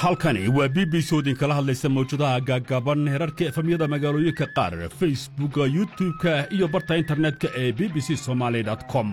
halkani waa b b c oo idinkala hadlaysa mawjadaha gaagaaban herarka efamyada magaalooyinka qaar facebooka youtub-ka iyo barta internetka ee b b c somaali com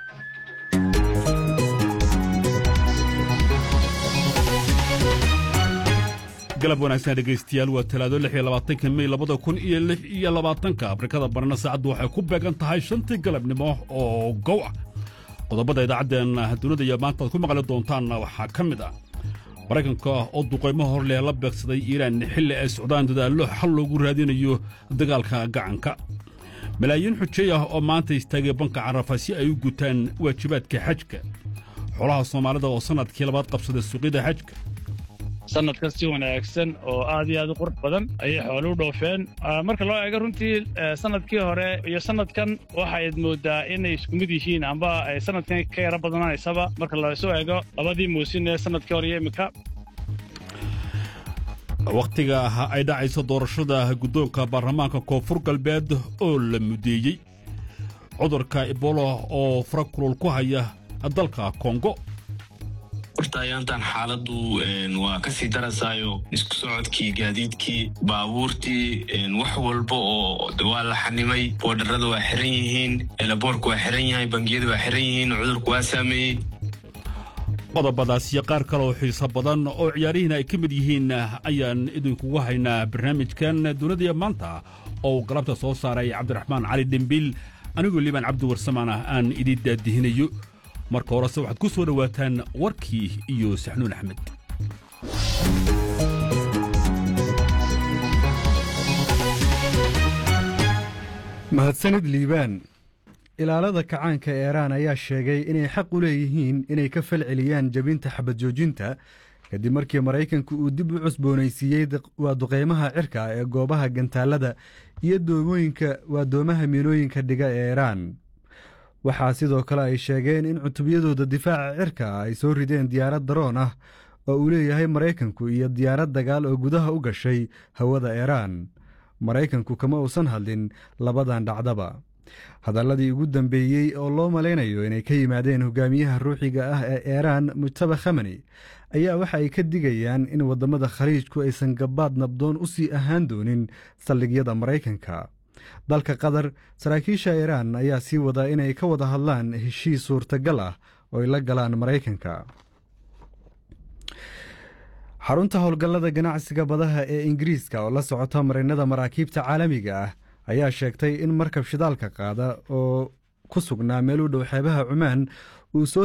galab wanaagsan dhegaystayaal waa talaado lix iyo labaatanka mey labada kun iyo lix iyo labaatanka afrikada barna saacaddu waxay ku beegan tahay shantii galabnimo oo gow ah qodobada idaacaddeenna dunida iyo maanta aad ku maqli doontaanna waxaa ka mid ah maraykanka oo duqaymo hor leh la beegsaday iiraan xilli ay socdaan dadaallo xal loogu raadinayo dagaalka gacanka malaayiin xujay ah oo maanta istaagay banka carafa si ay u gutaan waajibaadka xajka xolaha soomaalida oo sannadkii labaad qabsaday suuqyada xajka sanadkan si wanaagsan oo aad iyo aad u qurux badan ayay xoolu u dhoofeen marka loo eego runtii sanadkii hore iyo sanadkan waxayd moodaa inay isku mid yihiin amba ay sanadkan ka yaro badanaysaba marka lasu eego labadii muusin ee sanadkii hore iyo iminka wakhtiga ay dhacayso doorashada guddoonka baarlamaanka koonfur galbeed oo la mudeeyey cudurka ebola oo fara kulul ku haya dalka kongo horta ayaantan xaaladdu waa ka sii darasaayo isku socodkii gaadiidkii baabuurtii wax walba oo waa la xanimay boodharada waa xiran yihiin elaboorka waa xiran yahay bangiyada waa xiran yihiin cudurku waa saameeyey qodobadaas iyo qaar kale oo xiiso badan oo ciyaarihiina ay ka mid yihiin ayaan idinkugu haynaa barnaamijkan dunidaiyo maanta oo uu galabta soo saaray cabdiraxmaan cali dhembiil anigoo liibaan cabdi warsamaan ah aan idiin daadihinayo marka horese waxaad ku soo dhowaataan warkii iyo saxnuun axmed mahadsanid liibaan ilaalada kacaanka eeraan ayaa sheegay inay xaq u leeyihiin inay ka falceliyaan jebinta xabad joojinta kadib markii maraykanku uu dib u cusboonaysiiyey waa duqeymaha cirka ee goobaha gantaalada iyo doomooyinka waa doomaha miinooyinka dhiga ee eeraan waxaa sidoo kale ay sheegeen in cutubyadooda difaaca cirka ay soo rideen diyaarad daroon ah oo uu leeyahay maraykanku iyo diyaarad dagaal oo gudaha u gashay hawada eeraan maraykanku kama uusan hadlin labadan dhacdaba hadalladii ugu dambeeyey oo loo malaynayo inay ka yimaadeen hogaamiyaha ruuxiga ah ee eeraan mujtaba khamani ayaa waxa ay ka digayaan in waddamada khaliijku aysan gabaad nabdoon u sii ahaan doonin saldhigyada maraykanka dalka qatar saraakiisha iiraan ayaa sii wadaa inay ka wada hadlaan heshiis suurtagal ah oo ay la galaan maraykanka xarunta howlgallada ganacsiga badaha ee ingiriiska oo la socota marinada maraakiibta caalamiga ah ayaa sheegtay in markab shidaalka qaada oo ku sugnaa meel u dhow xeebaha cumaan uu soo